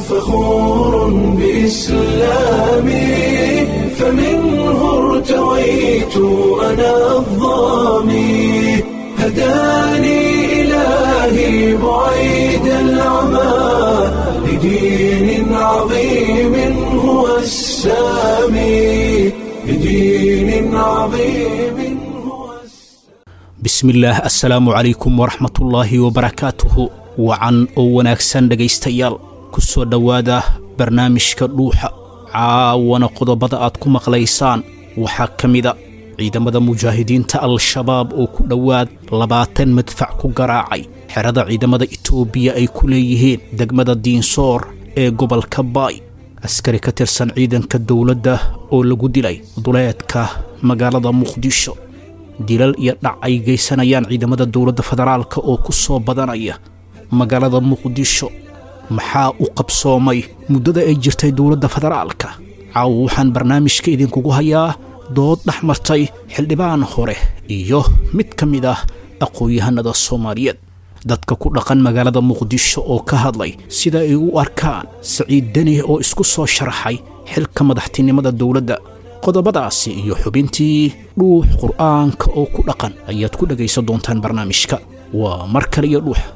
فخور بإسلامي فمنه ارتويت أنا الضامي هداني إلهي بعيد العمى لدين عظيم هو السامي لدين عظيم هو bismillaah assalaamu calaykum waraxmatullaahi wabarakaatuhu wacan oo wanaagsan dhegaystayaal ku soo dhowaada barnaamijka dhuuxa caawana qodobada aad ku maqlaysaan waxaa ka mida ciidamada mujaahidiinta al-shabaab oo ku dhowaad labaatan madfac ku garaacay xerada ciidamada itoobiya ay ku leeyihiin degmada diinsoor ee gobolka baay askari ka tirsan ciidanka dowladda oo lagu dilay duleedka magaalada muqdisho dilal iyo dhac ay geysanayaan ciidamada dowladda federaalka oo ku soo badanaya magaalada muqdisho maxaa u qabsoomay muddada ay jirtay dowladda federaalka caawa waxaan barnaamijka idinkugu hayaa dood dhex martay xildhibaan hore iyo mid ka mid ah aqoon-yahanada soomaaliyeed dadka ku dhaqan magaalada muqdisho oo ka hadlay sida ay u arkaan saciid deni oo isku soo sharaxay xilka madaxtinimada dowladda qodobadaasi iyo xubintii dhuux qur'aanka oo ku dhaqan ayaad ku dhegaysan doontaan barnaamijka waa mar kale iyo dhuux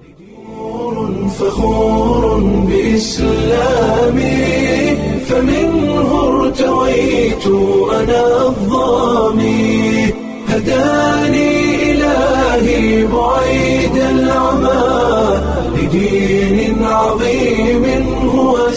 فخور بإسلامي فمنه ارتويت أنا الضامي هداني إلهي بعيد العمى لدين عظيم هو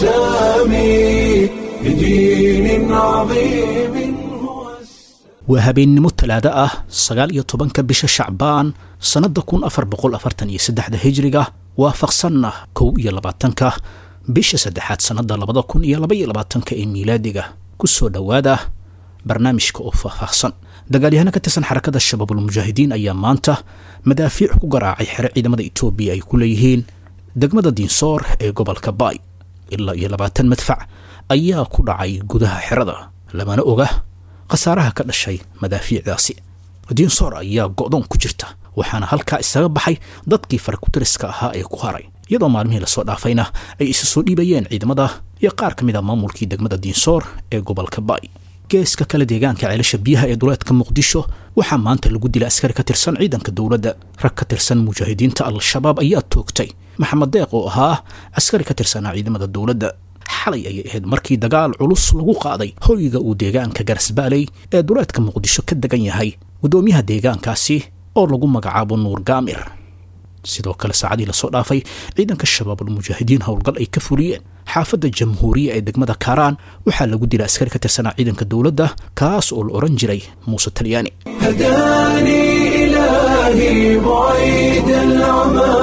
السامي لدين عظيم هو السامي waa habeennimo talaado ah sagaal iyo tobanka bisha shacbaan sannadda kun afar boqol afartan iyo saddexda hijriga waafaqsanna kow iyo labaatanka bisha saddexaad sannadda labada kun iyo laba iyo labaatanka ee miilaadiga ku soo dhowaada barnaamijka oo faahfaahsan dagaalyahano ka tirsan xarakada shabaabulmujaahidiin ayaa maanta madaafiic ku garaacay xero ciidamada itoobiya ay ku leeyihiin degmada diinsoor ee gobolka baay ilaa iyo labaatan madfac ayaa ku dhacay gudaha xerada lamana oga khasaaraha ka dhashay madaafiicdaasi diinsoor ayaa go'doon ku jirta waxaana halkaa isaga baxay dadkii farakutiriska ahaa ee ku haray iyadoo maalmihii lasoo dhaafayna ay isa soo dhiibayeen ciidamada iyo qaar ka mid a maamulkii degmada diinsoor ee gobolka baay geeska kale deegaanka ceelasha biyaha ee duleedka muqdisho waxaa maanta lagu dilay askari ka tirsan ciidanka dowladda rag ka tirsan mujaahidiinta al-shabaab ayaa toogtay maxamed deeq oo ahaa askari ka tirsanaa ciidamada dowladda xalay ayay ahayd markii dagaal culus lagu qaaday hoyga uu deegaanka garasbaaley ee duleedka muqdisho ka degan yahay guddoomiyaha deegaankaasi oo lagu magacaabo nuur gaamir sidoo kale saacadii lasoo dhaafay ciidanka shabaabulmujaahidiin howlgal ay ka fuliyeen xaafadda jamhuuriya ee degmada kaaraan waxaa lagu dilay askari ka tirsanaa ciidanka dowladda kaas oo la odhan jiray muuse talyaani هداني إلهي بعيد العمى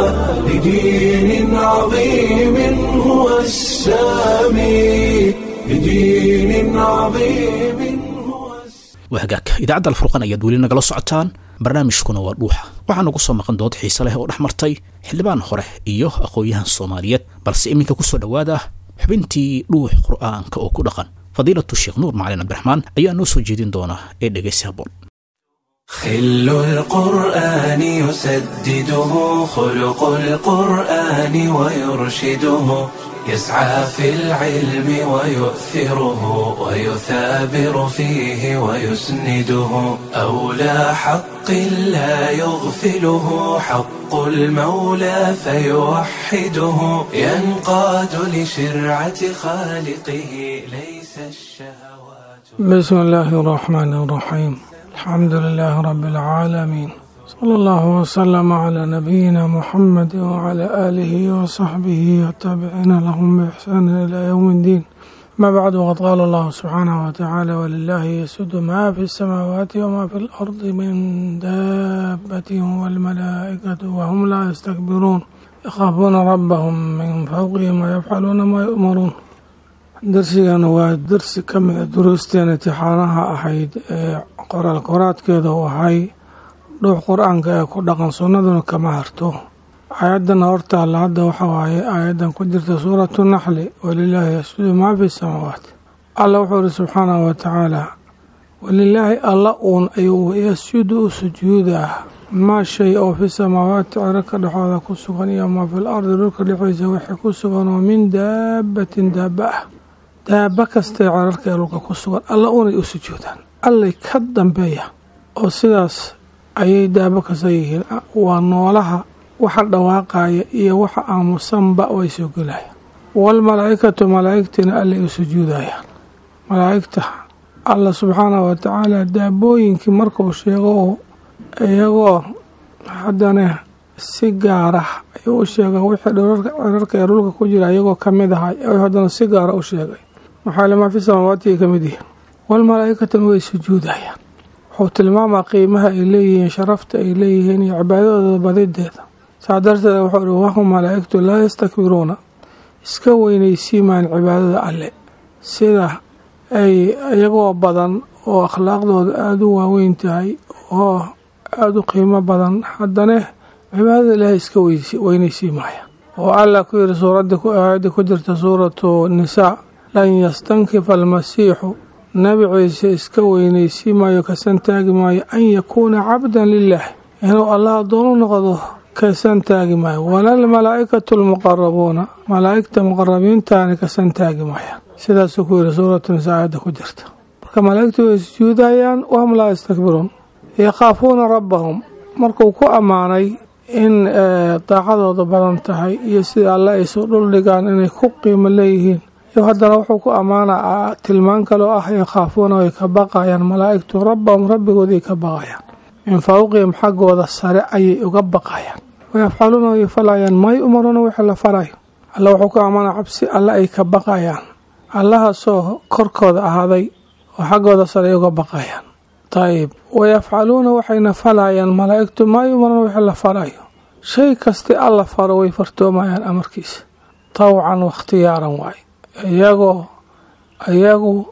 لدين عظيم هو السامي لدين عظيم هو السامي waa hagaag idaacadda alfurqan ayaad weli nagala socotaan barnaamijkuna waa dhuuxa waxaa nagu soo maqan dood xiise leh oo dhex martay xildhibaan hore iyo aqoon-yahan soomaaliyeed balse iminka ku soo dhowaada xubintii dhuux qur'aanka oo ku dhaqan fadiilatu sheekh nuur macalin cabdiraxmaan ayaa noo soo jeedin doona ee dhegaysi habboon خل القرآن يسدده خلق القرآن ويرشده يسعى في العلم ويؤثره ويثابر فيه ويسنده أولى حق لا يغفله حق المولى فيوحده ينقاد لشرعة خالقه ليس الشهوات بسم الله الرحمن الرحيم الحمد لله رب العالمين صلى الله وسلم على نبينا محمد وعلى آله وصحبه والتابعين لهم بإحسان إلى يوم الدين ما بعد وقد قال الله سبحانه وتعالى ولله يسد ما في السماوات وما في الأرض من دابة والملائكة وهم لا يستكبرون يخافون ربهم من فوقهم ويفعلون ما يؤمرون darsigana waa darsi ka mid a duruusteen intixaanaha ahayd ee qoraal qoraadkeeda u ahay dhuux qur-aanka ee ku dhaqan sunnaduna kama harto aayadana hortaalla hadda waxa waaye aayadan ku jirta suuratu naxli walilaahi yasjudu maa fi samaawaat alla wuxuu ihi subxaanahu wa tacaala walilaahi alla uun ayuu yasjudu u sujuuda maa shay oo fi samaawaati cirarka dhexooda ku sugan iyo maa fil ardi dhulka dhexdiisa wixii ku sugan oo min daabatin daaba ah daaba kastee cirarka ee dhulka ku sugan alla unay u sujuudaan allay ka dambeeya oo sidaas ayay daabo kasta yihiin waa noolaha waxa dhawaaqaya iyo waxa aamusanba way soo gelayaan waalmalaa'ikatu malaa'igtina allay u sujuudayaan malaa'igta alla subxaanahu watacaala daabooyinkii markuu sheego iyagoo haddana si gaara ayuu u sheegay wixii cirarka ee dhulka ku jira iyagoo ka mid ahay haddana si gaara u sheegay maxaa lemaa fi samaawaatiay ka mid yihiin waalmalaa'ikatuna way sujuudayaan wuxuu tilmaamaa qiimaha ay leeyihiin sharafta ay leeyihiin iyo cibaadadooda badideeda saa darteed wuxuu ihi wahum malaa'igtu laa yastakbiruuna iska weynaysiimaan cibaadada alle sida ay iyagoo badan oo akhlaaqdooda aada u waaweyn tahay oo aada u qiimo badan haddana cibaadada ilaahay iska weynaysiimaya oo allah ku yidhi suuradda aayadda ku jirta suuratu nisaa lan yastankifa almasiixu nabi ciise iska weynaysiimayo kasan taagi maayo an yakuuna cabdan lilaah inuu allah addoon u noqdo kasan taagi maayo walalmalaa'ikatu almuqarabuuna malaa'igta muqarabiintaani kasan taagi maaya sidaasuu ku yidhi suuratu nisaa aayadda ku jirta marka malaa'igtu way sujuudayaan wahum laa yastakbiruun yakhaafuuna rabbahum markuu ku ammaanay in daacadooda badan tahay iyo sida alle ay soo dhuldhigaan inay ku qiimo leeyihiin iyo haddana wuxuu ku ammaana tilmaan kaloo ah yakhaafuuna way ka baqayaan malaa'igtu rabbahum rabbigooday ka baqayaan min fawqihim xaggooda sare ayay uga baqayaan wayafcaluuna way falayaan may umaruuna wixii la farayo alle wuxuu ku ammaana cabsi alle ay ka baqayaan allahaasoo korkooda ahaaday oo xaggooda sare ay uga baqayaan ayib wayafcaluuna waxayna falayaan malaa'igtu maa yumaruna wixii la farayo shay kasti alla faro way fartoomayaan amarkiisa tawcan wakhtiyaaran waay iyagoo iyagu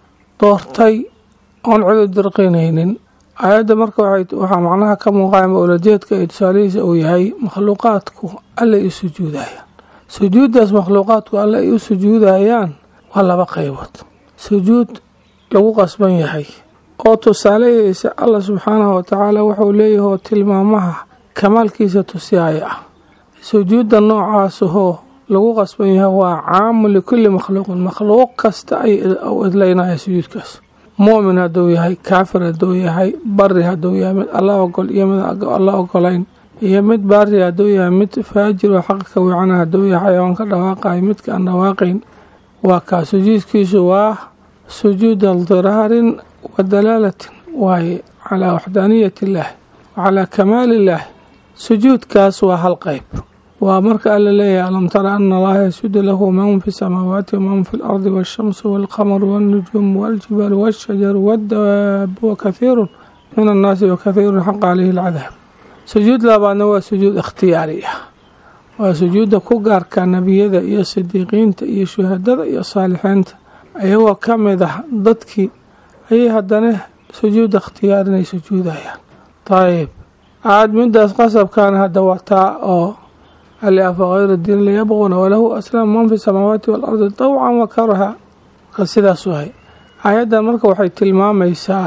doortay oon cidu dirqinaynin aayadda marka waxaa macnaha ka muuqaya mawlajeedka iyo tusaalihiisa uu yahay makhluuqaadku allay u sujuudayaan sujuuddaas makhluuqaadku alle ay u sujuudayaan waa laba qaybood sujuud lagu qasban yahay oo tusaaleyeysa allah subxaanahu watacaala wuxuu leeyahay oo tilmaamaha kamaalkiisa tusiyaaya ah sujuudda noocaasahoo lagu qasban yahay waa caamu likulli makhluuqin makhluuq kasta ay idlaynaya sujuudkaas mu'min hadduu yahay kaafir hadduu yahay bari hadduu yahay mid alla ogol iyo mid alla ogolayn iyo mid baari hadduu yahay mid faajir oo xaqa ka wiicana hadduu yahay xayawaan ka dhawaaqayo midka aan dhawaaqayn waa kaa sujuudkiisu waa sujuud aldiraarin wa dalaalatin waaye calaa waxdaaniyati illaahi wa calaa kamaali illaahi sujuudkaas waa hal qayb waa marka alla leeyahay alam tara ana allaha yasjudu lahu man fi samaawaati waman fi lardi waashamsu waalqamaru waalnujuumu waaljibaalu waashajaru waddawaabu wakathiirun min annaasi wakathiirun xaqa caleyhi alcadaab sujuud labaadna waa sujuud ikhtiyaari ah waa sujuudda ku gaarka nebiyada iyo sidiiqiinta iyo shuhadada iyo saalixiinta iyagoo ka mid ah dadkii ayay haddana sujuudda ikhtiyaarinay sujuudayaan dayib aad midaas qasabkan hadda wataa oo ali afa hayra diin layabquuna walahu aslaam man fi samaawaati waalardi tawcan wa karaha marka sidaas wahay aayaddan marka waxay tilmaamaysaa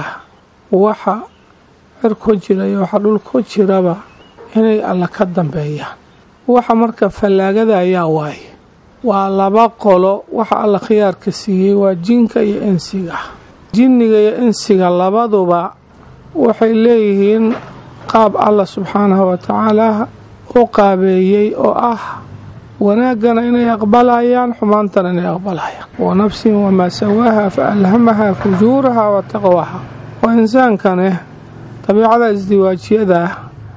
waxa cir ku jira iyo waxa dhul ku jiraba inay alla ka dambeeyaan waxa marka fallaagada ayaa waaye waa laba qolo waxa alla khiyaarka siiyey waa jinka iyo insiga jinniga iyo insiga labaduba waxay leeyihiin qaab alla subxaanahu watacaala u qaabeeyey oo ah wanaaggana inay aqbalayaan xumaantana inay aqbalayaan wa nafsin wamaa sawaaha fa alhamaha fujuuraha wa taqwaha oo insaankane dabiicada isdiwaajiyada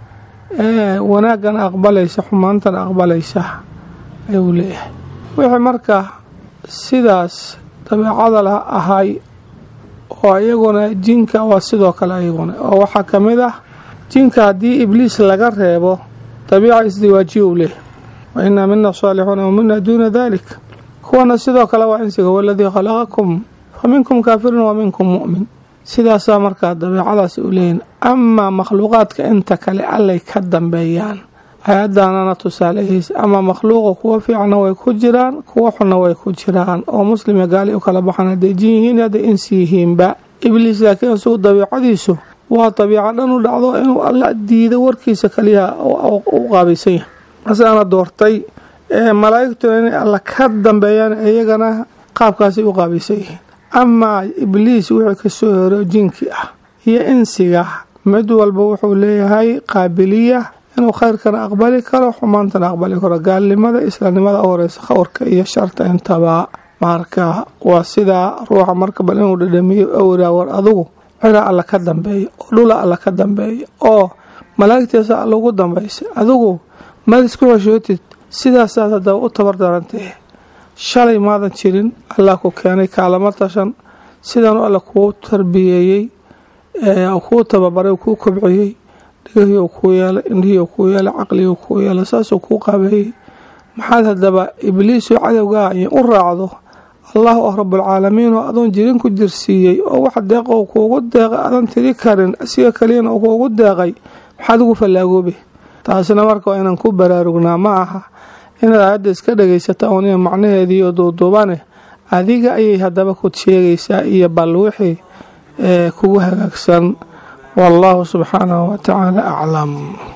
ee wanaaggana aqbalaysa xumaantana aqbalaysa ayuu leeyahay wixii marka sidaas dabiicada la ahay oo iyaguna jinka waa sidoo kale ayaguna oo waxaa ka mid ah jinka haddii ibliis laga reebo dabiica isdiwaajiya uu leeyahy wa inaa mina saalixuuna wa mina duuna dalik kuwana sidoo kale waa insiga waladii khalaqakum fa minkum kaafirun wa minkum mu'min sidaasaa markaa dabiicadaas u leeyihin amaa makhluuqaadka inta kale allay ka dambeeyaan hay-addaanana tusaalahiisa ama makhluuqa kuwa fiicna way ku jiraan kuwa xunna way ku jiraan oo muslima gaali u kala baxan hadday jin yihiin hadday insi yihiinba ibliis laakiin isugu dabiicadiisu waa dabiica dhan u dhacdo inuu alla diido warkiisa kaliya u qaabaysan yahay asaana doortay malaa'igtuna inay alla ka dambeeyaan iyagana qaabkaasay u qaabaysan yihiin amaa ibliis wixii kasoo hero jinkii ah iyo insiga mid walba wuxuu leeyahay qaabiliya inuu khayrkana aqbali karo xumaantana aqbali karo gaalnimada islaamnimada u horeysa khawrka iyo sharta intaba marka waa sidaa ruuxa marka bal inuu dhadhamiyo awraa war adugu cira alla ka dambeeya oo dhula alla ka dambeeya oo malaa'igtiisa alla ugu dambaysa adigu maad isku xeshootid sidaasaad haddaba u tabar darantee shalay maadan jirin allah ku keenay kaalama tashan sidaanu alla kuu tarbiyeeyey kuu tababaray kuu kobciyey dhigahii kuu yeelay indhihii kuu yeelay caqligii kuu yeelay saasuu kuu qaabeeyey maxaad haddaba ibliisoo cadowgaa iyo u raacdo allah oo rabulcaalamiin oo adoon jirin ku jirsiiyey oo wax deeqoo kuugu deeqay adan tiri karin asiga kaliyana uu kuugu deeqay maxaad ugu fallaagoobe taasina marka waa inaan ku baraarugnaa ma aha inaad aayadda iska dhagaysata ooniya macnaheediiyo duuduubane adiga ayay haddaba ku sheegaysaa iyo bal wixii ee kugu hagaagsan wallaahu subxaanahu wa tacaala aclam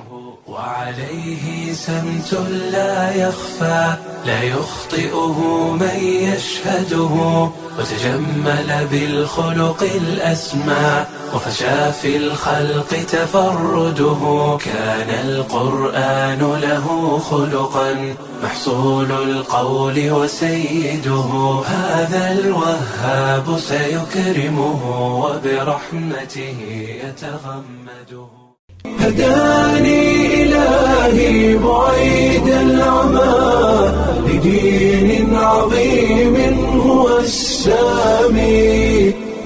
وعليه سمت لا يخفى لا يخطئه من يشهده وتجمل بالخلق الأسمى وفشى في الخلق تفرده كان القرآن له خلقا محصول القول وسيده هذا الوهاب سيكرمه وبرحمته يتغمده هداني إلهي بعيد العمى لدين عظيم هو السامي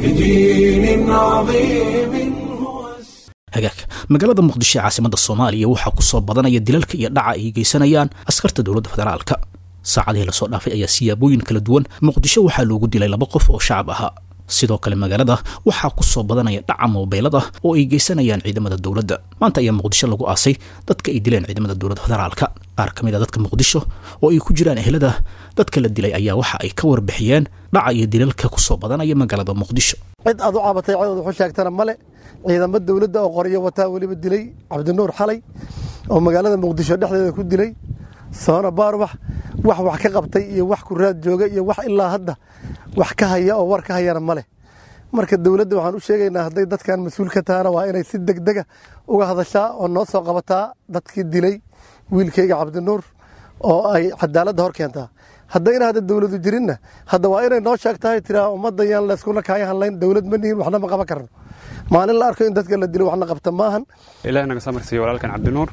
لدين عظيم هو hagaag magaalada muqdisho ee caasimada soomaaliya waxaa ku soo badanaya dilalka iyo dhaca ay geysanayaan askarta dowladda federaalka saacadihii lasoo dhaafay ayaa siyaabooyin kala duwan muqdisho waxaa loogu dilay laba qof oo shacab ahaa sidoo kale magaalada waxaa ku soo badanaya dhaca moobeylada oo ay geysanayaan ciidamada dowladda maanta ayaa muqdisho lagu aasay dadka ay dileen ciidamada dowladda federaalka qaar ka mid a dadka muqdisho oo ay ku jiraan ehlada dadka la dilay ayaa waxa ay ka warbixiyeen dhaca iyo dilalka ku soo badanaya magaalada muqdisho cid aad u cabatay codod wuxuu sheegtana male ciidamo dowladda oo qoryo wataa weliba dilay cabdinuur xalay oo magaalada muqdisho dhexdeeda ku dilay soona baarwax wax wax ka qabtay iyo wax ku raad jooga iyo wax ilaa hadda wax ka haya oo war ka hayana ma leh marka dowladda waxaan u sheegaynaa hadday dadkan mas-uul ka tahana waa inay si degdega uga hadashaa oo noo soo qabataa dadkii dilay wiilkayga cabdinuur oo ay cadaaladda hor keentaa haddayna hadda dowladu jirinna hadda waa inay noo sheegtahay tiraa ummaddan yaan layskuna kaaya hadlayn dowlad ma nihin waxna ma qaban karno maalin la arko in dadka la dilo waxna qabta maahan ilaahi naga samarsiiyo walaalkan cabdinuur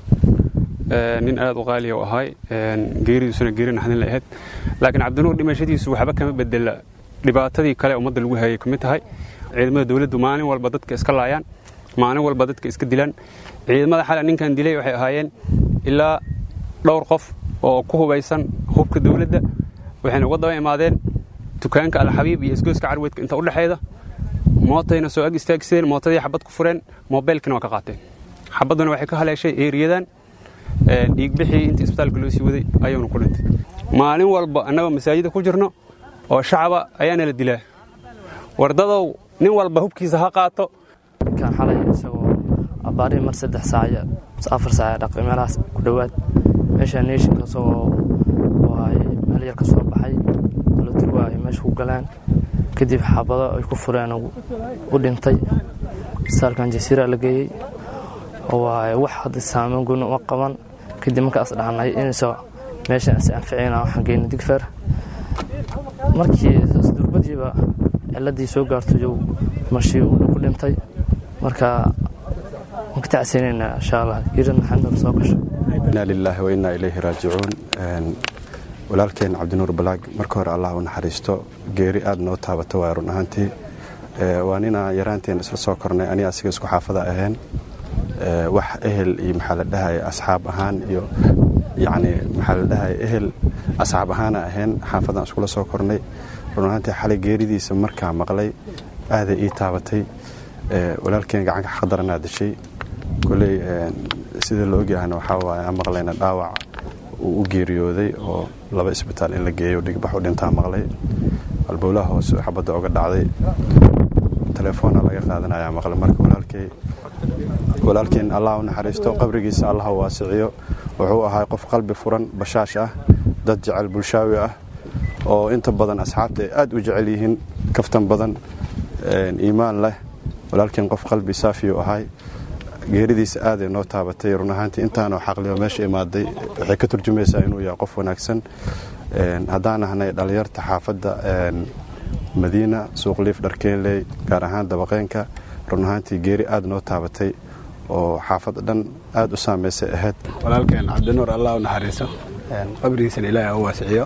nin aad u qaaliya u ahay geeridiisuna geeri naxdin la ahayd laakiin cabdinuur dhimashadiisu waxba kama bedela dhibaatadii kale ummadda lagu hayay ka mid tahay ciidamada dowladdu maalin walba dadka iska laayaan maalin walba dadka iska dilaan ciidamada xale ninkan dilay waxay ahaayeen ilaa dhowr qof oo ku hubaysan hubka dowladda waxayna uga daba imaadeen dukaanka alxabiib iyo isgoyska carweedka inta u dhexeeda mootayna soo ag istaagsadeen mootadii xabad ku fureen moobeelkina waa ka qaateen xabadduna waxay ka haleeshay eeriyadan dhiigbixii intii isbitaalka loo sii waday ayuuna ku dhintay maalin walba annagoo masaajida ku jirno oo shacaba ayaana la dilaa wardadow nin walba hubkiisa ha qaato kan xalay isagoo abbaari mar saddex saac afar saac dhaqay meelahaas ku dhowaad meesha neeshinka isagoo waay meel yar ka soo baxay laturwa ay meesha ku galeen kadib xabado ay ku fureen u dhintay saalkan jasiira la geeyey waay wax hadda saameyn gooni uma qaban kadib markaas dhahnay inayso meeshan is anficina waxaan geyna digfer markii durbadiiba ciladii soo gaarto jow mashii ku dhintay marka waan ka tacsiinayna insha allah geerida maxamed soo gasho inaa lilaahi wa innaa ilayhi raajicuun walaalkeen cabdinuur balaag marka hore allah u naxariisto geeri aad noo taabato waa run ahaantii waa ninaa yaraanteen isla soo kornay aniga asiga isku xaafada ahayn wax ehel iyo maxaa la dhahay asxaab ahaan iyo yacni maxaa la dhahay ehel asxaab ahaana ahayn xaafadaan iskula soo kornay run ahaantii xalay geeridiisa markaa maqlay aaday ii taabatay walaalkeen gacanka xaqdaranaa dashay koley sida la ogyahana waxaa waaye aan maqlayna dhaawac uu u geeriyooday oo laba isbitaal in la geeyo dhigbax u dhintaa maqlay albowlaha hoose xabadda oga dhacday telefoona laga qaadanaya maqle marka walaalkay walaalkeen allah u naxariisto qabrigiisa allah u waasiciyo wuxuu ahaa qof qalbi furan bashaash ah dad jecel bulshaawi ah oo inta badan asxaabta ay aad u jecel yihiin kaftan badan iimaan leh walaalkeen qof qalbi saafiyuu ahay geeridiisa aaday noo taabatay run ahaantii intaanoo xaqliyo meesha imaaday waxay ka turjumaysaa inuu yahay qof wanaagsan haddaan ahnay dhallinyarta xaafadda madiina suuqliif dharkeeley gaar ahaan dabaqeenka run ahaantii geeri aad noo taabatay oo xaafadda dhan aad u saamaysay ahayd walaalkeen cabdinuur allah u naxariiso qabrigiisana ilaahi u waasiciyo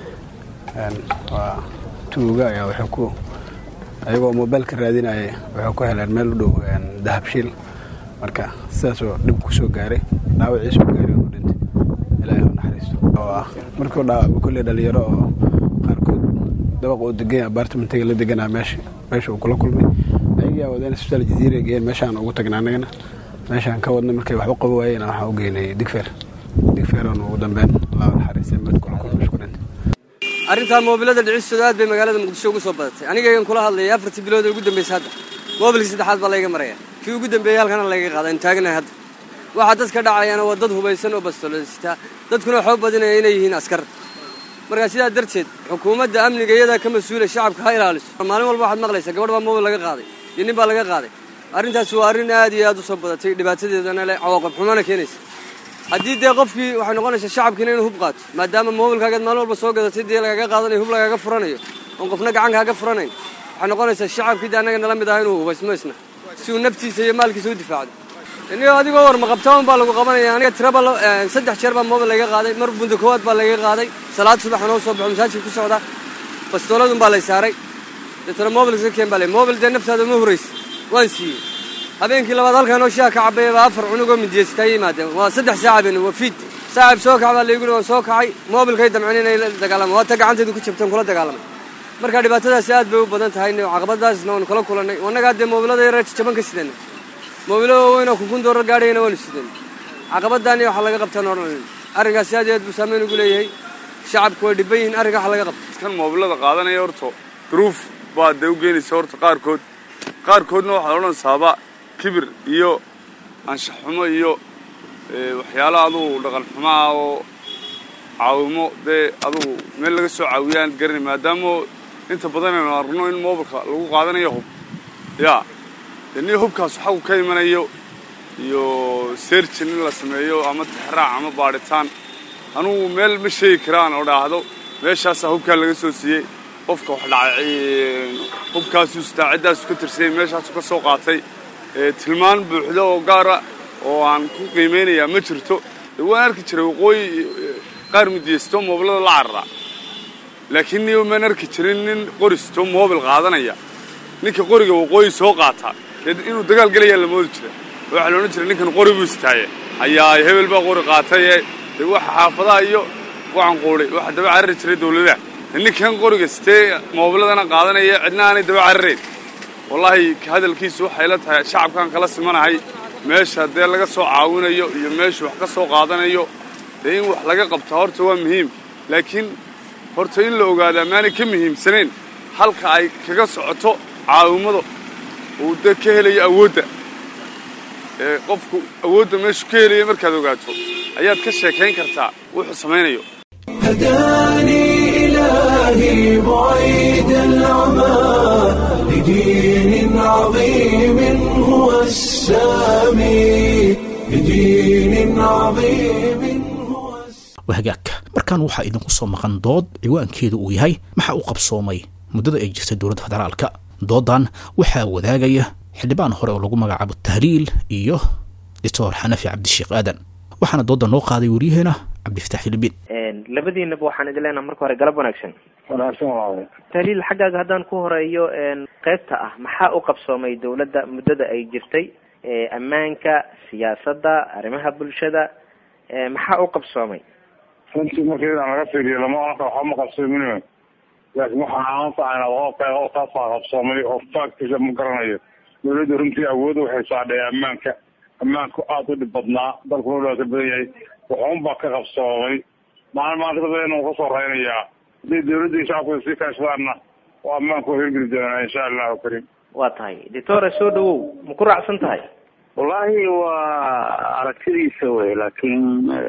waa tuuga ayaa wuxuu ku ayagoo mobaylka raadinayay wuxuu ku heleen meel u dhow dahabshiil marka sidaasoo dhib ku soo gaaray dhaawaciisuu gaaray uu dhintay ilaahi u naxariisto oo ah markuu dhaawacba kolley dhalinyaro oo qaarkood dabaqa uu deganya abaartamentiga la deganaa meesha meesha uu kula kulmay ayagaa wadeen isbitaal jaziira geeyeen meeshaan ugu tagna annagana meeshaan ka wadna markay waxba qabo waayeen waxaan u geynay digfeer digfeeroon ugu dambeyn allah u naxariistay mid kula kulmay isku dhintay arrintaa moobilada dhicistooda aad bay magaalada muqdisho ugu soo badatay anigaygan kula hadlayay afartii bilood ee ugu dambeysay hadda moobilkii saddexaad baa layga maraya kii ugu dambeeyey halkana layga qaada aynu taaganahay hadda waxaa dadka dhacayaana waa dad hubaysan oo bastolositaa dadkuna waxoo badinaya inay yihiin askar markaa sidaa darteed xukuumadda amniga iyadaa ka mas-uula shacabka ha ilaaliso maalin walba waxaad maqlaysaa gabadh baa moobil laga qaaday iyo nin baa laga qaaday arrintaas waa arrin aad iyo aad u soo badatay dhibaatadeedana leh cawaaqib xumana keenaysa haddii dee qofkii waxay noqonaysaa shacabkiina inuu hub qaato maadaama moobilkaagaad maalin walba soo gadatay dee lagaaga qaadanayo hub lagaaga furanayo oon qofna gacan kaaga furanayn waxay noqonaysaa shacabkii dee annaga nala mid ah inuu hubaysmo isna si uu naftiisa iyo maalkiisa u difaacdo inigo adigoo war maqabtaan baa lagu qabanaya aniga tiraba saddex jeer baa moobil layga qaaday mar bunda koowaad baa layga qaaday salaad subax noo soo baxo masaajidka ku socdaa bastooladun baa lay saaray deetana moobil iska keen baa lay moobil dee naftaada ma huraysa waan siiyey habeenkii labaad halkaa noo shaha ka cabaya baa afar cunugoo midiyeysataa yimaadeen waa saddex saaca been waa fiid saacib soo kac baa laygu waan soo kacay moobilkay damceen inay la dagaalamay waa ta gacantaydu ku jabteen kula dagaalamay marka dhibaatadaasi aad bay u badan tahay caqabadaasna waanu kala kulannay annagaa dee moobilada yara jaban ka sidana moobilo waaweynoo kunkun doorar gaadhayana waanu sidana caqabadaani waxaa laga qabtaan odhan arrinkaasi aad iyo aad buu saameyn ugu leeyahay shacabku way dhibban yihiin arrinka waxa laga qabta kan moobilada qaadanaya horta duruuf baa dee u geenaysa horta qaarkood qaarkoodna waxaad odhanaysaaba kibir iyo anshax xumo iyo waxyaalo adugu dhaqan xumo ah oo caawimo dee adugu meel laga soo caawiyaan garanay maadaama inta badan aynu arno in moobilka lagu qaadanayo hub yaa dee nin hubkaas xagu ka imanayo iyo seerjin in la sameeyo ama tixraac ama baadhitaan anugu meel ma sheegi karaan oo dhaahdo meeshaasaa hubkaan laga soo siiyey qofka wax dhacay hubkaasuu sitaa ciddaasu ka tirsayay meeshaasu ka soo qaatay tilmaan buuxda oo gaara oo aan ku qiimaynayaa ma jirto waan arki jiray waqooyi qaar midiyeysto moobilada la cararaa laakiin niyo maan arki jirin nin qoristo moobil qaadanaya ninka qoriga waqooyi soo qaataa inuu dagaal gelayaa la moodi jira waxaa la odhan jiray ninkan qori buu istaaye ayaa hebel baa qori qaataye dee waxa xaafadaha iyo waxaan quudhay waxa daba carari jiray dawladaha ninkan qoriga sitee moobiladana qaadanaya cidna aanay daba cararayn wallaahi hadalkiisu waxay la tahay shacabkan kala simanahay meesha dee laga soo caawinayo iyo meeshu wax ka soo qaadanayo dee in wax laga qabta horta waa muhiim laakiin horta in la ogaadaa maanay ka muhiimsanayn halka ay kaga socoto caawimada uu dee ka helayo awoodda ee qofku awoodda meeshu ka helaya markaad ogaato ayaad ka sheekayn kartaa wuxuu samaynayo هداني إلهي بعيد العمى لدين عظيم هو السامي لدين عظيم هو wahagaag markaan waxaa idinku soo maqan dood ciwaankeedu uu yahay maxaa u qabsoomay muddada ay jirtay dowladda federaalka doodan waxaa wadaagaya xildhibaan hore oo lagu magacaabo tahliil iyo doctor xanafi cabdisheekh aadan waxaana dooda noo qaaday waryaheena cabdifatax filibiin labadiinaba waxaan idin leenaha marka hore galab wanaagsan wanaagsan waaye tahliil xaggaaga haddaan ku horeeyo qeybta ah maxaa u qabsoomay dowladda muddada ay jirtay ammaanka siyaasadda arrimaha bulshada maxaa u qabsoomay runtii marka inaan laga fiiriyo lama oranka waxba ma qabsoomin laakiin waxaan aan tahayna qofkaasaa qabsoomay oo faagtiisa ma garanayo dowladda runtii awood waxay saadhay ammaanka ammaanku aada u dhib badnaa dalkuna dhibaata badan yahay waxuunbaa ka qabsoomay maalin maanta dadweyne uu kasoo reynayaa haddii dowladda iyo shacabku sii kaashadaanna oo ammaanku waa hirgeli doonaa insha allahu kariim waa tahay doctore soo dhawow ma ku raacsan tahay wallaahi waa aragtidiisa wey laakiin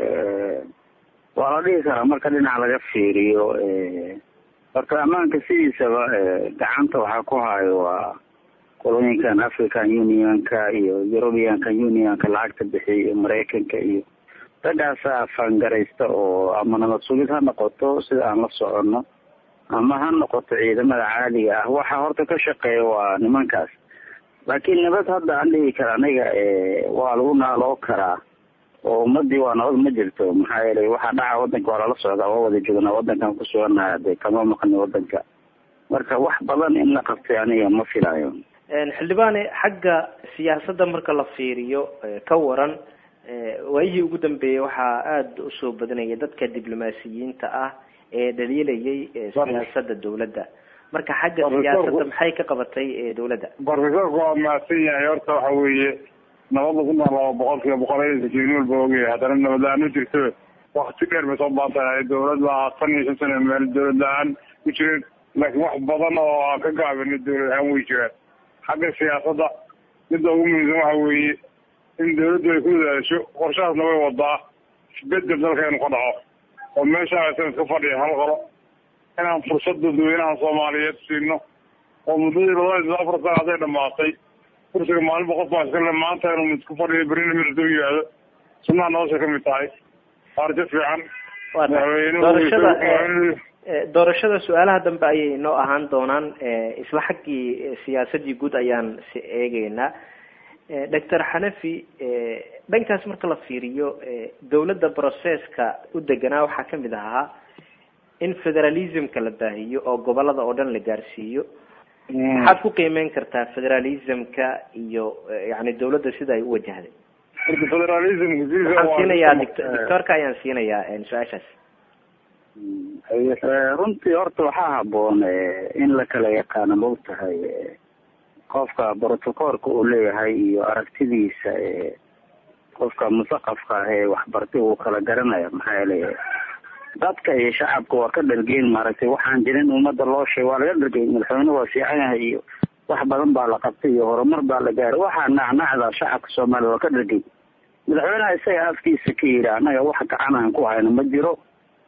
waa la dhihi karaa marka dhinac laga fiiriyo horta ammaanka sidiisaba gacanta waxaa ku hayo waa qolooyinkan african unionka iyo europeanka unionka lacagta bixiya iyo maraykanka iyo raggaasa fangaraysta oo ama nabad sugid ha noqoto sida aan la soconno ama ha noqoto ciidamada caadiga ah waxa horta ka shaqeeya waa nimankaas laakiin nabad hadda aan dhihi kara aniga waa lagu naaloo karaa oo ummadii waa nabad ma jirto maxaa yeelay waxaa dhaca wadanka waa lala socdaa waa wada joognaa wadankan ku sugannaha de kama maqni wadanka marka wax badan in la qabtay aniga ma filayo xildhibaane xagga siyaasadda marka la fiiriyo ka waran waayihii ugu dambeeyey waxaa aada usoo badanaya dadka diblomaasiyiinta ah ee dhaliilayay siyaasada dowladda marka xagga siyaasadda maxay ka qabatay dowladda barfesorku waa mahadsan yahay horta waxa weeye nabad lagu noolaa boqol kiiba boqol aysan walba ogyahay haddana nabad la-aan ma jirto wakti dheer bay soo baatahay dowlad baa tan iyo shan sano meel dowlad la-aan ku jireen laakiin wax badan oo aan ka gaabinay dowlad ahaan way jiraan xagga siyaasadda midda ugu muhiimsan waxa weeye in dawladdu ay ku dadaasho qorshahaasna way wadaa isbedel dalkeenu ka dhaco oo meesha aysan iska fadhiya hal qolo inaan fursad dadweynaha soomaaliyeed siino oo muddadii labada iyo afar sana hadday dhamaatay kursiga maalinba qof baa iskale maanta inuu isku fadhiyo berina mid soo yihaado sunnaha nolosha kamid tahay arjo fiican doorashada doorashada su-aalaha dambe ayay noo ahaan doonaan isla xaggii siyaasadii guud ayaan si eegeynaa doctor xanafi dhankaas marka la fiiriyo dowladda processka u deganaa waxaa kamid ahaa in federalismka la baahiyo oo gobolada oo dhan la gaarsiiyo maxaad ku qiimeyn kartaa federalismka iyo yani dowladda sida ay u wajahday horta federalismka waxaan siinayaa doctorka ayaan siinayaa su-aashaas runtii horta waxaa haboon in la kala yaqaano maogtahay qofka brotocoolka uu leeyahay iyo aragtidiisa qofka musaqafka ah ee waxbartay uu kala garanaya maxaa yeelay dadka iyo shacabka waa ka dhargeyn maaragtay waxaan jirin ummadda loo sheeg waa laga dhargey madaxweyne waa fiican yahay iyo wax badan baa la qabtay iyo horumar baa la gaaray waxaa nacnacda shacabka soomaaliya waa ka dhargey madaxweyneha isaga afkiisa ka yidhi annaga wax gacan aan ku hayno ma jiro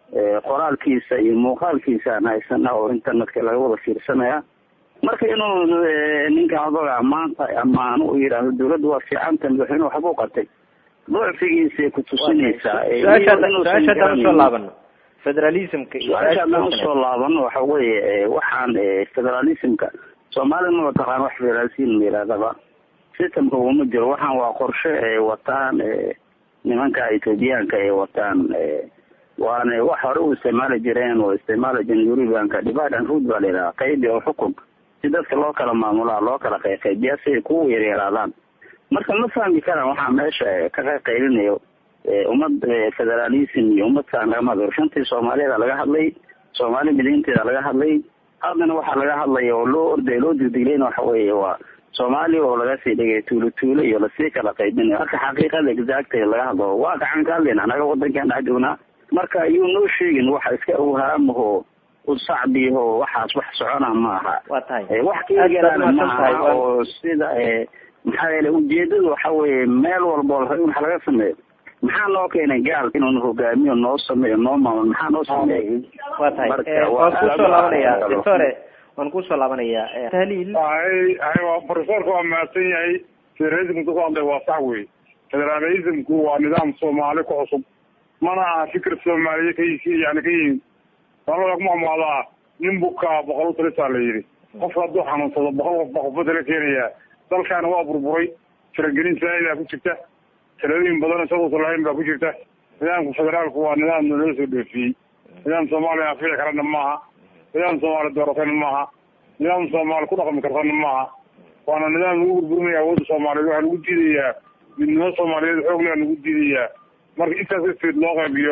qoraalkiisa iyo muuqaalkiisa aan haysana oo internetka laga wada fiirsanaya marka inuu ninka odaga maanta ammaan u yidhaahdo dawladda waa fiicanta madaxweyne waxbuu qabtay docfigiisay kutusinaysaa su-aasha haddaan usoo laabano federalismka su-aasha haddaan usoo laabano waxa weeye waxaan federalismka soomaalia ma mataqaan wax federalism yidhahdaba systemka uma jiro waxaan waa qorshe ay wataan nimanka ethoobiyaanka ay wataan waana wax hore u isticmaali jireen oo isticmaali jireen eurubianka divide and rule baa la yidhaha qaybi oo xukun si dadka loo kala maamulaa loo kala qayqaybiya si ay kugu yaryaraadaan marka ma fahmi karaan waxaa meesha ka qayqaylinayo ummad federalism iyo ummadkaan lagama hadlo shantii soomaaliyada laga hadlay soomaali mideynteeda laga hadlay haddana waxaa laga hadlaya oo loo orday loo digdigleyna waxa weeye waa soomaaliya oo laga sii dhigay tuulo tuulo iyo lasii kala qaybinayo marka xaqiiqada exacta laga hadlo waa gacan ka hadlayna anaga wadankan dhex joognaa marka ayuu noo sheegin waxa iska awhaamaho usacbiho waxaas wax socona maaha waa tahay wax kaegelana maaha oo sida maxaa yeele ujeedadu waxa weeye meel walbo la wax laga sameeyo maxaa noo keenay gaalka inuu hogaamiyo noo sameeyo noo maamul maxaa noo sameeyay waa tahay waan kusoo laabanaya doctore waan kusoo laabanayaa tahliil hay hay waa profesorka waa mahadsan yahay federalismka ku hadlay waa sax wey federalismku waa nidaam soomaali ku cusub mana aha fikir soomaaliye ka yani ka yimid soomaalida ku mahmaadaa nin bukaa boqol talisaa la yidhi qofka hadduu xanuunsado boqol qof baa qofba tala keenaya dalkaana waa burburay faragelin saaidaa ku jirta talooyin badan isaguusan lahayn baa ku jirta nidaamka federaalku waa nidaam naloo soo dhoofiyey nidaam soomaaliya anfici karana maaha nidaam soomaali dooratana maaha nidaam soomaali ku dhaqmi kartana maaha waana nidaam lagu burburinaya awoodda soomaaliyeed waxaa lagu diidayaa midnimo soomaaliyeed xoog lea lagu diidayaa marka intaas ifteed loo qaybiyo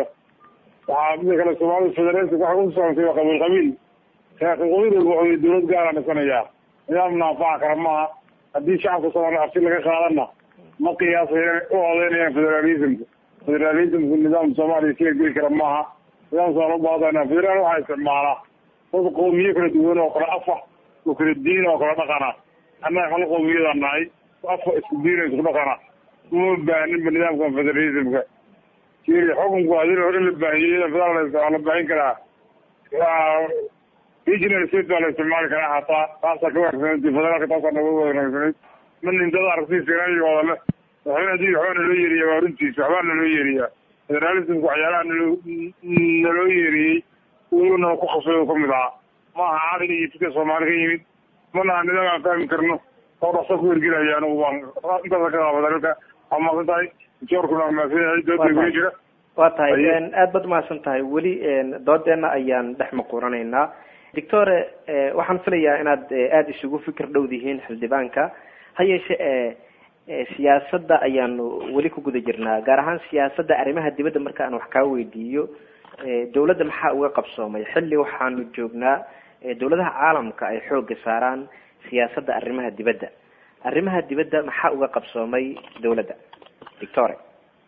waxaa mida kale soomaalida federaalka waxay u socotay waa qabiil qabiil qabiil walba wuxuu dawlad gaara dhisanayaa nidaamna anfaca kara maaha haddii shacabka soomaaliya arti laga qaadana ma qiyaasaya u odeynayaan federalismka federalismku nidaam soomaaliya ka geli kara maaha nidaam soomaali ubaadana federaal waxaa isticmaalaa dad qoomiye kala duwan oo kala afa oo kala diin oo kala dhaqana annaga hal qowmiyadaan nahay afa isku diina isku dhaqana uma baaninba nidaamka federalismka kiri xukunku hadii hore la baahiyey federal waa la baahin karaa waa regional state baa la isticmaali karaa hataa taasaa ka wanaagsanay federaalka taasaa naga wanaagsanay ma nintada aragtiisa wada le waxba hadii waxbaa naloo yeeriya waa runtiisa waxbaa naloo yeeriyaa federalismka waxyaalaha naloo naloo yeeriyey weliba ku khasbay oo kamid ahaa ma aha caqli iyo dadka soomaali ka yimid mana aha nidaam aan fahmi karno oo dhaqso ku hergelaya anigu baan intaasa ka qaaba dalka waa mahadsan tahay joorkuna waa mahadsan yahay dooda gula jira waa tahay aad baad umahadsan tahay weli doodeena ayaan dhex maquuranaynaa doctore waxaan filayaa inaad aada isugu fikir dhowdihiin xildhibaanka ha yeeshe siyaasadda ayaanu weli ku guda jirnaa gaar ahaan siyaasadda arrimaha dibadda marka aan wax kaa weydiiyo dawladda maxaa uga qabsoomay xilli waxaanu joognaa dawladaha caalamka ay xooga saaraan siyaasadda arrimaha dibadda arrimaha dibadda maxaa uga qabsoomay dawladda victoria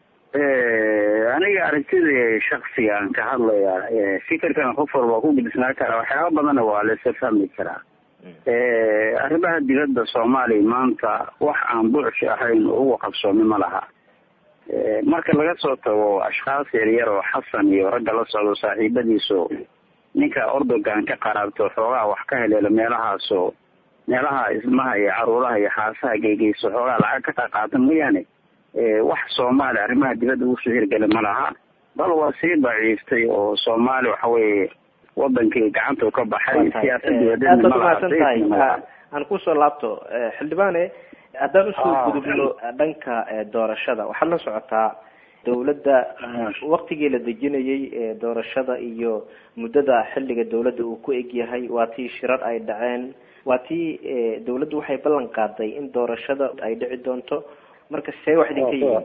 aniga aragtida shaksiga aan ka hadlaya fikirkan qof walba ku gudisnaa karaa waxyaaba badanna waa laisa fahmi karaa arrimaha dibadda soomaaliya maanta wax aan buuxshi ahayn oo uga qabsoomi ma laha marka laga soo tago ashkhaas yaryar oo xasan iyo ragga la socdo saaxiibadiiso ninka ordogan ka qaraabto xoogaa wax ka heleelo meelahaasoo meelaha ismaha iyo caruuraha iyo xaasaha geygeyso xoogaa lacag ka qaqaata mooyaane wax soomaaliya arrimaha dibadda usoo hirgeli ma laha bal waa sii daciiftay oo soomaali waxa weeye wadankii gacanta ka baxay siyaasad aad baad umahadsan tahay aan kusoo laabto xildhibaane haddaan usoo gudubno dhanka doorashada waxaad la socotaa dawladda waktigii la dejinayay doorashada iyo muddada xilliga dawladda uu ku egyahay waa tii shirar ay dhaceen waa tii dawladdu waxay ballan qaaday in doorashada ay dhici doonto marka see wax idinka yihiin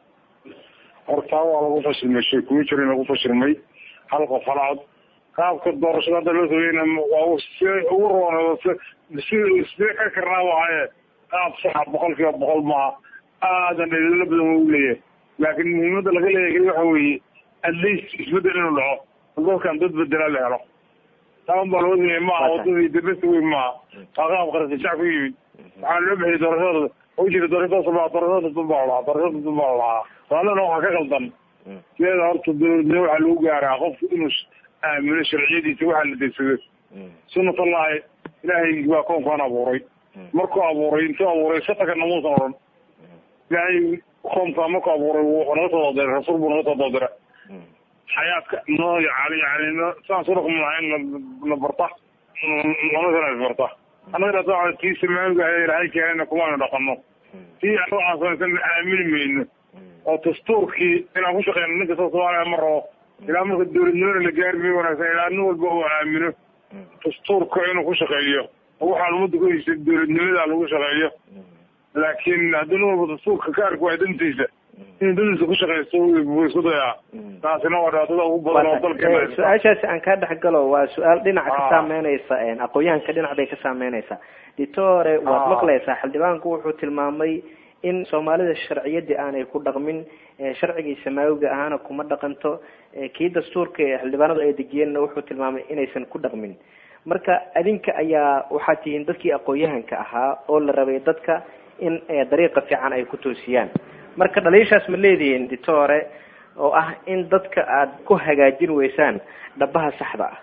hortaa waa lagu fashilmay sheekuyo jira in lagu fashilmay hal qof hal cod qaabka doorashada hadda loo sameeyna waa si ugu roon si sidee ka karnaa waaye qaab saxa boqol kiiba boqol maaha aadan dhalilo badan waa u leeyahay laakiin muhiimada laga leeyahay waxa weeye at least isbedel inuu dhaco dadkan dad bedelaa la helo taan baa loo sameeyey maaha wadadii dibesta weyn maaha waa qaab qarasijac ku yimid waxaa loo bixiyay doorashada u jira doorashadaas baa doorashada dad baa lahaa doorashada dad baa lahaa soomaalidana waxaa ka qaldan sideeda horta dowladnimo waxaa lagu gaaraa qofku inuu aamino sharciyadiisa waxaa la degsado sunatallahi ilaahay baa koonkaan abuuray markuu abuuray intuu abuuray sataka namuusan odhan ilaahay koomkaa markuu abuuray wuxuu naga soo doodiray rasuul buu naga soo doodira xayaadka noo yani yani saan soo dhaqmi lahaa in la barta noloshana is barta annaga dhata tii samaamiga ah ilaahay keenayna kumaanu dhaqano tii waxaan samaysan aamini mayno oo dastuurkii inaan ku shaqeyno ninka soo soomaaliya ma rabo ilaa marka dowladnimada la gaari may wanaagsan ilaa nin walba uu aamino dastuurka inuu ku shaqeeyo oo waxaan ummadda ku heysay dowladnimada lagu shaqeeyo laakiin haddii nin walba dastuurka ka arki waay dantiisa inuu dantiisa ku shaqeysto buu isku dayaa taasina waa dhibaatada ugu badan oo dalka su-aashaasi aan kaa dhex galo waa su-aal dhinaca ka saameyneysa aqoon-yahanka dhinac bay ka saameyneysaa ditore waad maqleysaa xildhibaanku wuxuu tilmaamay in soomaalida sharciyadii aanay ku dhaqmin sharcigii samaawiga ahaana kuma dhaqanto kii dastuurka xildhibaanadu ay dejiyeenna wuxuu tilmaamay inaysan ku dhaqmin marka adinka ayaa waxaad tihiin dadkii aqoon-yahanka ahaa oo la rabay dadka in dariiqa fiican ay ku toosiyaan marka dhaliishaas ma leedihiin ditore oo ah in dadka aad ku hagaajin weysaan dhabaha saxda ah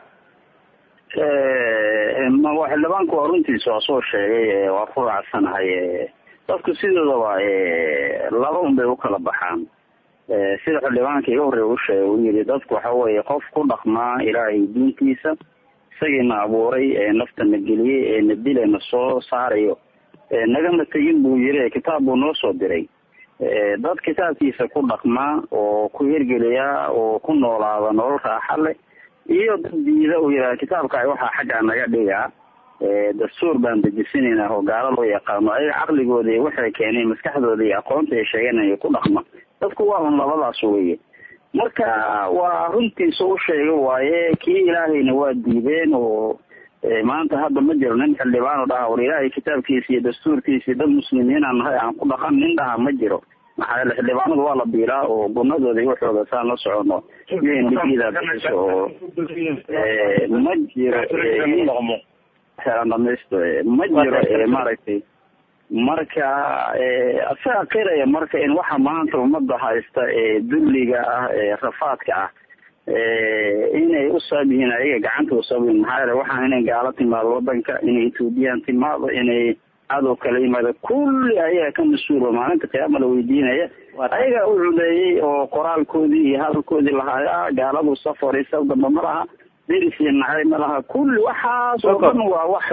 xildhibaanku waa runtiisa waa soo sheegay waa ku raacsanahay dadku sidoodaba laba un bay ukala baxaan sida xildhibaanka iga horreya u sheegay uu yidhi dadku waxa weeye qof ku dhaqmaa ilaahay diintiisa isagiina abuuray naftana geliyey ee na dile na soo saarayo nagama tegin buu yiri kitaab buu noo soo diray dad kitaabkiisa ku dhaqmaa oo ku hirgeliya oo ku noolaada nolol raaxa leh iyo dad diida uu yidhaha kitaabka waxaa xaggaa naga dhigaa dastuur baan dejisanaynaa oo gaalo loo yaqaano ayaga caqligooda iyo waxay keeneen maskaxdooda iyo aqoonta ay sheeganaya ku dhaqma dadku waa un labadaas weye marka waa runtiisa u sheega waaye kii ilaahayna waa diideen oo maanta hadda ma jiro nin xildhibaan oo dhaha war ilaahay kitaabkiisa iyo dastuurkiisa iyo dad muslimiinaan nahay aan ku dhaqan nin dhaha ma jiro maxaa yeele xildhibaanadu waa la biilaa oo gunadooda iyo waxooda saan la socono un dhigiida bixiso oo ma jiro helaan dhamaysto ma jiro maaragtay marka asaga qiraya marka in waxa maanta ummadda haysta ee dulliga ah ee rafaadka ah inay u sabab yihiin ayaga gacanta u sabab yihiin maxaa yeele waxaan inay gaalo timaado wadanka inay ethoobiyan timaado inay cadow kala yimaado kulli ayaga ka mas-uulo maalinta qiyaama la weydiinaya ayaga u culeeyey oo qoraalkoodii iyo hadalkoodii lahaaya gaaladu safar iyo saf damba ma laha deris iyo nacay ma laha kulli waxaas oo dhan waa wax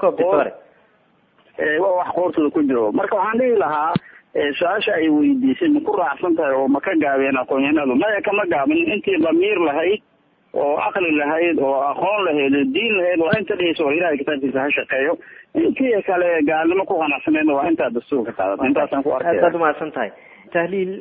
waa wax qoortooda ku jiro marka waxaan dhihi lahaa su-aasha ay weydiisay ma ku raacsan tahay oo ma ka gaabeen aqoon-yahanadu maya kama gaabin intii damiir lahayd oo aqli lahayd oo aqoon lahayd oo diin lahayd waa inta dhihaysa oo ilahay kitaabkiisa ha shaqeeyo intii kale gaalnimo ku qanacsaneedna waa intaa dastuurka qaadata intaasaan ku arkaya aad umahadsan tahay tahliil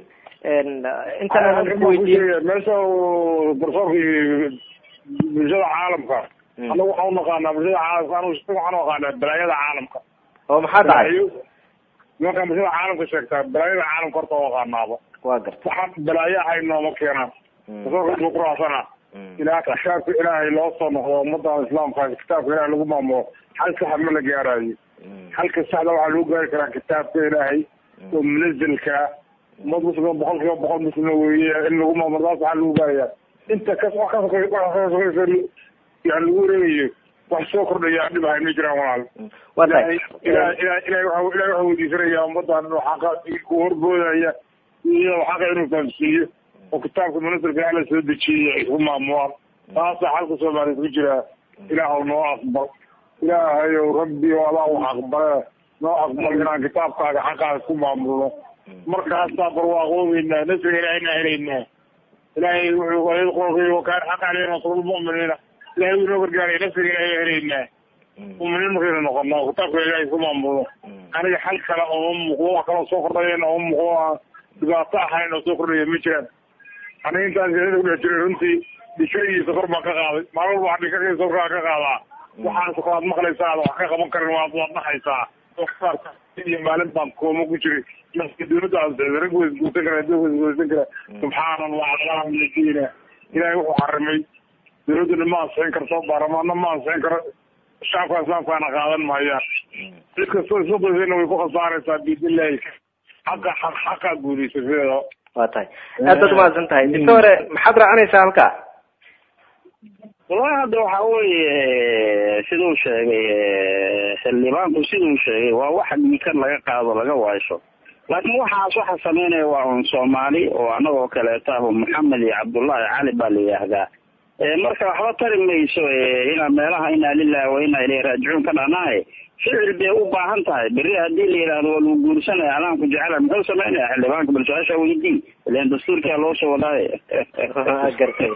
intaan ku weydiin meesha garsoorkii bulshada caalamka anagu waxaan unaqaanaa bulshada caalamka anu waxaan aqaanaa balaayada caalamka oo maxaa dhacay nimankaan bulshada caalamka sheegtaa balaayada caalamka horta oo aqaanaaba waa garta waxaan balaayo ahay nooma keenaan garsoorka intuu kuraacsana ilaa kitaabka ilaahay loo soo noqdo ummadda islaamka kitaabka ilaahay lagu maamulo hal saxa ma la gaarayo halka saxda waxaa lagu gaari karaa kitaabka ilaahay oo munazilka ummad muslima boqol kiiba boqol muslima weeye in lagu maamulo taas waxaa lagu gaaraya inta kas wax kas yani lagu wareegayo wax soo kordhaya dhib ahay ma jiraan walaal ilahay ilahay ilahay ilahay waxa ilahay waxa weydiisanaya ummadan inuu xaqa ku horboodaya iyo xaqa inuu fahamsiiyo oo kitaabka munazilka alla soo dejiyay ay ku maamulaan taasa xalka soomaaliyeed ku jira ilaahw noo aqbal ilaahayow rabbi o adaa wax aqbale noo aqbal inaan kitaabkaaga xaqaas ku maamulno markaasaa barwaaqoobeynaa nasriga ilaahayna helaynaa ilaahay wuxuu ayad qolkay wakaan xaq aleyna nasrulmu'miniina ilahay wuu inoo gargaaray nasriga ilaahay helaynaa muminiin markaynu noqono kitaabka ilaahay ku maamulno aniga xal kale ooma muuqdo wax kaloo soo kordhayana ooma muuqdo aan dhibaato ahayn oo soo kordhaya ma jiraan aniga intaan siyadada ku dhex jiray runtii dhishadiisa kor baan ka qaaday maalin walba waxaa dhikadiisa korkaa ka qaadaa waxaan sokolaad maqlaysaa wax ka qaban karin waad waad dhahaysaa iyo maalin baan kooma ku jiray dowladda rag way guusan kara dowlad way guusan kara subxaana allah alhamdulillah ilaahay wuxuu xarimay dowladduna ma ansixin karto baarlamaanna ma ansixin karo shacabka islaamkaana qaadan maayaan cid kastoo isku daysayna way ku khasaaraysaa biidnillahi xaqa xaq xaqaa guulaysa sideeda waa tahay aad baad umahadsan tahay doctore maxaad raacanaysaa halkaa wallahi hadda waxa weeye siduu sheegay xildhibaanku siduu sheegay waa wax dhiikan laga qaado laga waasho laakiin waxaas waxa sameynaya waa un soomaali oo anagoo kaleeta ah maxamed iyo cabdullahi cali baa la yidhaahdaa marka waxba tari mayso inaa meelaha inaa lilahi wa inaa ilayhi raajicuun ka dhanahay ficil bay u baahan tahay beri haddii la yidhahdo waa lagu guursanaya alaanku jecela muxuu sameynaya xildhibaanka bal su-aasha weydii ilan dastuurkaa loo soo wadaaye gartay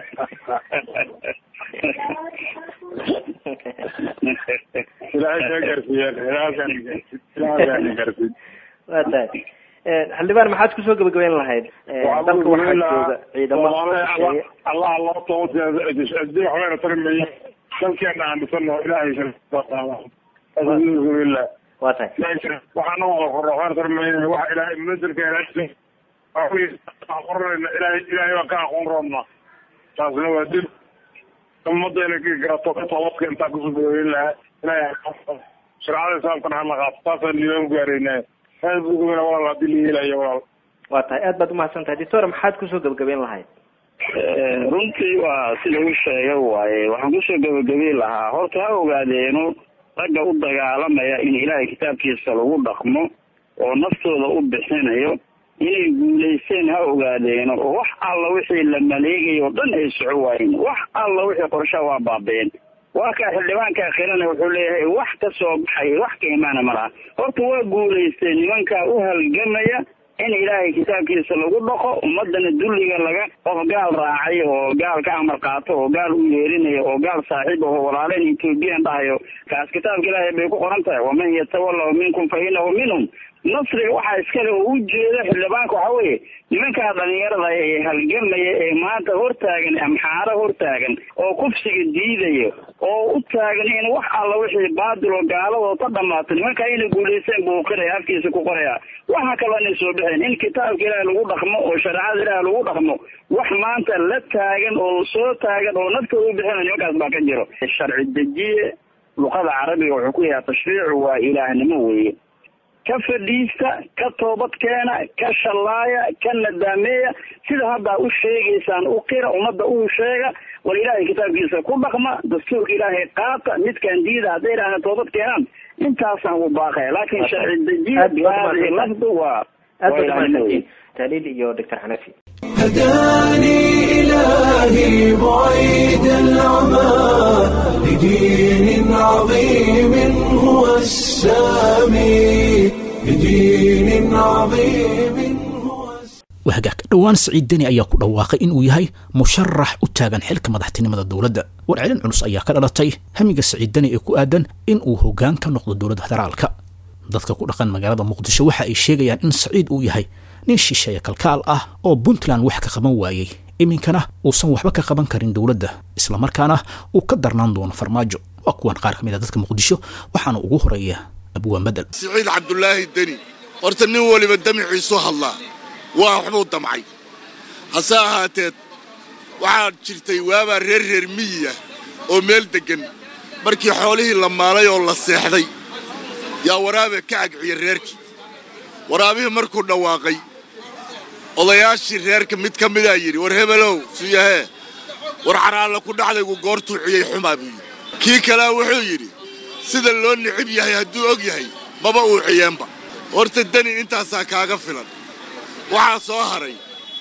ilaahay kaa gaarsiiya ilaahay gaarsiiy waa tahay xildhibaan maxaad kusoo gabagabeyn lahayd dalka waxaa jooga ciidamo allah loo toobadwaxbayna tarimaya dalkeena aan dhisano ilaahay alhamdulilah waa tahay waxaana waxbayna tarimayna waxa ilaahay munazilka ilaahay qoranayna ilaahay ilaahay baan ka aqoon roobna taasna waa dil ummadda inay ka garato ka toobadka intaa kusoo gabagabeyn lahaa ilaahay shareecada islaamkana hala qaato taasaan liibaan ku gaaraynaa aad buu gabana walaal hadii la yeelaya walaal waa tahay aad baad umahadsan tahay doctor maxaad kusoo gabagabeyn lahayd runtii waa sida u sheega waaye waxaan kusoo gabagabeyn lahaa horta ha ogaadeeno ragga u dagaalamaya in ilaahay kitaabkiisa lagu dhaqmo oo naftooda u bixinayo inay guulaysteen ha ogaadeeno oo wax alla wixii la maleegayo o dhan ay soco waayeen wax alla wixii qorshaha waa baabeen waa kaa xildhibaanka akhirana wuxuu leeyahay wax ka soo baxay wax ka imaana ma laha horta waa guulaysteen nimankaa u halgamaya in ilaahay kitaabkiisa lagu dhaqo ummadana dulliga laga qof gaal raacay oo gaal ka amar qaato oo gaal u yeerinayo oo gaal saaxiib aho walaaleen ethoobiyan dhahayo kaas kitaabka ilaahay bay ku qoran tahay waman yatawallahu minkum fa inahu minhum nasriga waxaa iskale oo u jeeda xildhibaanka waxa weeye nimankaa dhalinyarada ee halgamaya ee maanta hortaagan amxaaro hortaagan oo kufsiga diidaya oo u taagan in wax alla wixii baadil oo gaaladoo ka dhamaato nimankaa inay guulaysteen buu qiraya afkiisa ku qoraya waxa kaloo inay soo baxeen in kitaabka ilaahi lagu dhaqmo oo shareecada ilaahi lagu dhaqmo wax maanta la taagan oo soo taagan oo naftooda u bixina nimankaas baa ka jiro sharci dejiye luqada carabiga wuxuu ku yahay tashriicu waa ilaahnimo weeye ka fadhiista ka toobad keena ka shallaaya ka nadaameeya sida haddaa u sheegaysaan u qira ummadda uu sheega war ilaahay kitaabkiisa ku dhaqma dastuurka ilaahay qaata midkaan diida hadday idhaahda toobad keenaan intaasaan u baaqaya laakiin sharci dejiya bihadihi lafdu waa waa ilaahnimo weye تهليل iyo دكتور حنفي هداني إلهي بعيد العمى لدين عظيم هو السامي لدين عظيم wahagaag dhowaan siciid deni ayaa ku dhawaaqay inuu yahay musharax u taagan xilka madaxtinimada dowladda warcelin culus ayaa ka dhalatay hamiga siciid deni ee ku aadan in uu hoggaan ka noqdo dowladda federaalka dadka ku dhaqan magaalada muqdisho waxa ay sheegayaan in saciid uu yahay nin shisheeye kalkaal ah oo puntland wax ka qaban waayey iminkana uusan waxba ka qaban karin dowladda islamarkaana uu ka darnaan doono farmaajo waa kuwan qaar ka mid a dadka muqdisho waxaana ugu horeeya abwaan bedel siciid cabdulaahi deni horta nin waliba damiciisu hadlaa waa waxbuu damcay hase ahaateed waxaa jirtay waabaa reer reer miyiya oo meel deggan markii xoolihii la maalay oo la seexday yaa waraabe ka agciya reerkii waraabihii markuu dhawaaqay odayaashii reerka mid ka midaa yidhi war hebelow suyahee war caraalla ku dhacdaygu goortuu ciyey xumaa buu yidhi kii kalea wuxuu yidhi sida loo nicib yahay hadduu og yahay maba uu ciyeenba horta deni intaasaa kaaga filan waxaa soo haray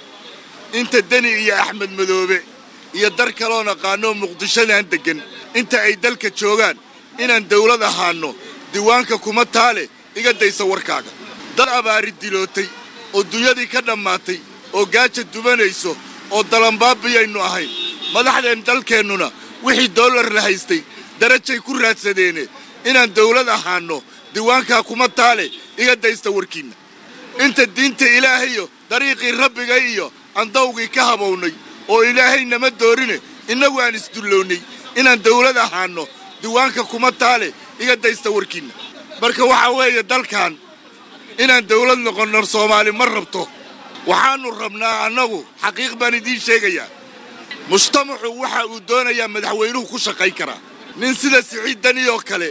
inta deni iyo axmed madoobe iyo dar kaloo naqaanoo muqdishodan deggan inta ay dalka joogaan inaan dawlad ahaanno diiwaanka kuma taale iga daysa warkaaga dad abaari dilootay oo dunyadii ka dhammaatay oo gaaja dubanayso oo dalanbaabiyaynu ahayn madaxdeen dalkeennuna wixii dollar la haystay darajay ku raadsadeene inaan dawlad ahaanno diiwaankaa kuma taale iga daysta warkiinna inta diinta ilaahayo dariiqii rabbiga iyo andawgii ka habownay oo ilaahay nama doorine innagu aan isdullownay inaan dawlad ahaanno diiwaanka kuma taale iga daysta warkiinna marka waxaa weeye dalkan inaan dawlad noqonno soomaali ma rabto waxaannu rabnaa annagu xaqiiq baan idiin sheegayaa mujtamacu waxa uu doonayaa madaxweynuhu ku shaqayn karaa nin sida siciid dani oo kale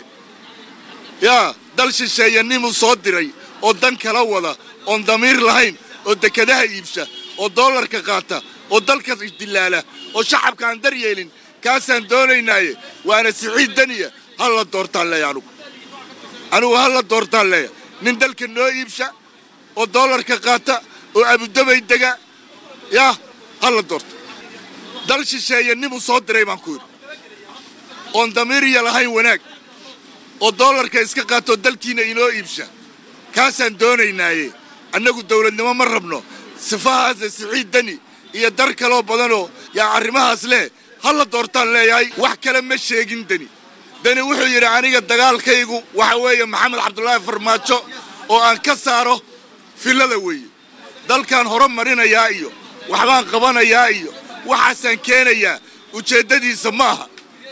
yaa dal shisheeyanimuu soo diray oo dan kala wada oon damiir lahayn oo dekedaha iibsha oo dollarka qaata oo dalka dilaala oo shacabka aan dar yeelin kaasaan doonaynaaye waana siciid daniya ha la doortaan leeya anugu anugu ha la doortaan leeya nin dalka noo iibsha oo dollarka qaata oo abudabay dega yaa ha la doorto dal shisheeyanimuu soo diray baan ku yidhi oon damiiriya lahayn wanaag oo dollarka iska qaatoo dalkiina inoo iibsha kaasaan doonaynaaye annagu dawladnimo ma rabno sifahaasa siciid dani iyo dar kaloo badanoo yaa arrimahaas leh ha la doortaan leeyahay wax kale ma sheegin deni deni wuxuu yidhi aniga dagaalkaygu waxa weeye maxamed cabdulaahi farmaajo oo aan ka saaro fillada weeye dalkaan hore marinayaa iyo waxbaan qabanayaa iyo waxaasaan keenayaa ujeeddadiisa ma aha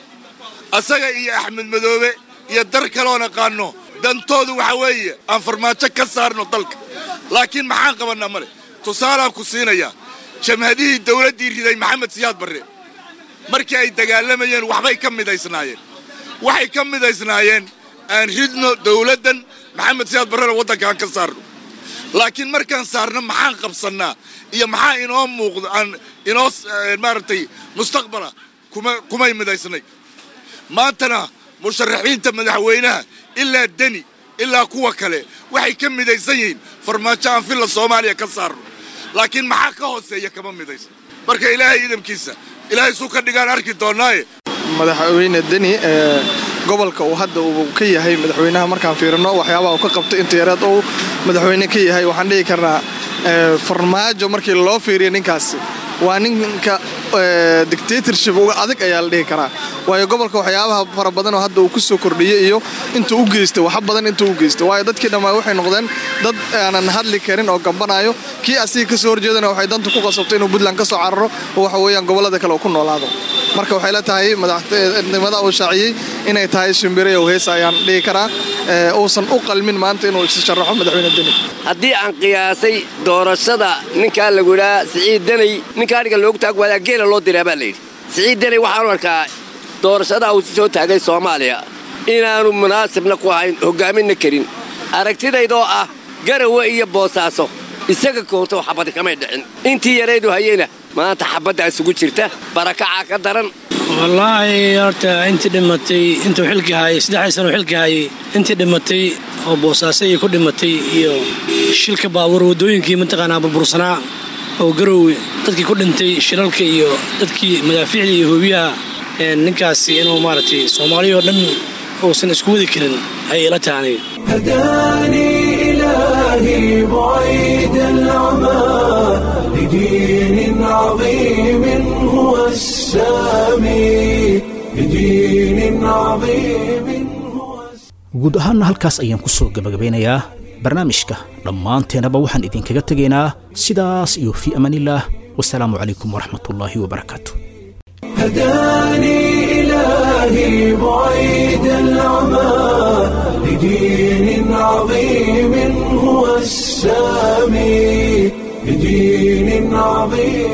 asaga iyo axmed madoobe iyo dar kaloo naqaanno dantoodu waxa weeye aan farmaajo ka saarno dalka laakiin maxaan qabannaa male tusaalaan ku siinayaa jamhadihii dawladdii riday maxamed siyaad barre markii ay dagaalamayeen waxbay ka midaysnaayeen waxay ka midaysnaayeen aan ridno dawladdan maxamed siyaad barrena waddankaan ka saarno laakiin markaan saarno maxaan qabsannaa iyo maxaa inoo muuqdo aan inoo maaragtay mustaqbala kuma kumay midaysnay maantana musharaxiinta madaxweynaha ilaa deni ilaa kuwa kale waxay ka midaysan yihiin farmaajo aan filla soomaaliya ka saarno laakiin maxaa ka hooseeya kama midaysan marka ilaahay idamkiisa ilaahay suu ka dhigaan arki doonnaaye madaxweyne deni ee gobolka uu hadda uu ka yahay madaxweynaha markaan fiirino waxyaabaha uu ka qabtay inta yareed uu madaxweyne ka yahay waxaan dhihi karnaa farmaajo markii loo fiiriyo ninkaasi waa ninka dictatorship uga adag ayaa la dhihi karaa waayo gobolka waxyaabaha fara badanoo hadda uu ku soo kordhiyey iyo intuu u geystay wax badan intuu u geystay waayo dadkii dhammaa waxay noqdeen dad aanan hadli karin oo gambanayo kii asiga ka soo horjeedana waxay danta ku qasabtay inuu puntland ka soo cararo oo waxa weeyaan gobollada kale uu ku noolaado marka waxay la tahay madaxnimada uu shaaciyey inay tahay shimbire oo heesa ayaan dhihi karaa uusan u qalmin maanta inuu is sharaxo madaxweyne deni haddii aan qiyaasay doorashada ninkaa lagu idhaa siciid deney ninkaa adhiga loogu taag waadaa geela loo diraa baa layidhi siciid deney waxaanu arkaa doorashada uu soo taagay soomaaliya inaannu munaasibna ku ahayn hoggaaminna karin aragtidaydoo ah garawe iyo boosaaso isaga koonto xabadi kamay dhicin intii yaraydu hayeyna maanta xabaddaa isugu jirta barakacaa ka daran wallaahi horta intii dhimatay intuu xilki haayay saddexdii sano xilki haayay intii dhimatay oo boosaaso iyo ku dhimatay iyo shilka baabuur waddooyinkii mataqaanaa burbursanaa oo garowe dadkii ku dhintay shilalka iyo dadkii madaafiicda iyo hoobiyaha ninkaasi inuu maaragtay soomaaliya oo dhan uusan isku wadi karin ayay ila tahay هداني إلهي بعيد العمى لدين عظيم هو السامي لدين عظيم guud ahaanna halkaas ayaan ku soo gebagabeynayaa barnaamijka dhammaanteenaba waxaan idinkaga tegaynaa sidaas iyo fii amaanillaah wasalaamu calaykum waraxmatullaahi wabarakaatu هداني إلهي بعيد العمى لدين عظيم هو السامي لدين عظيم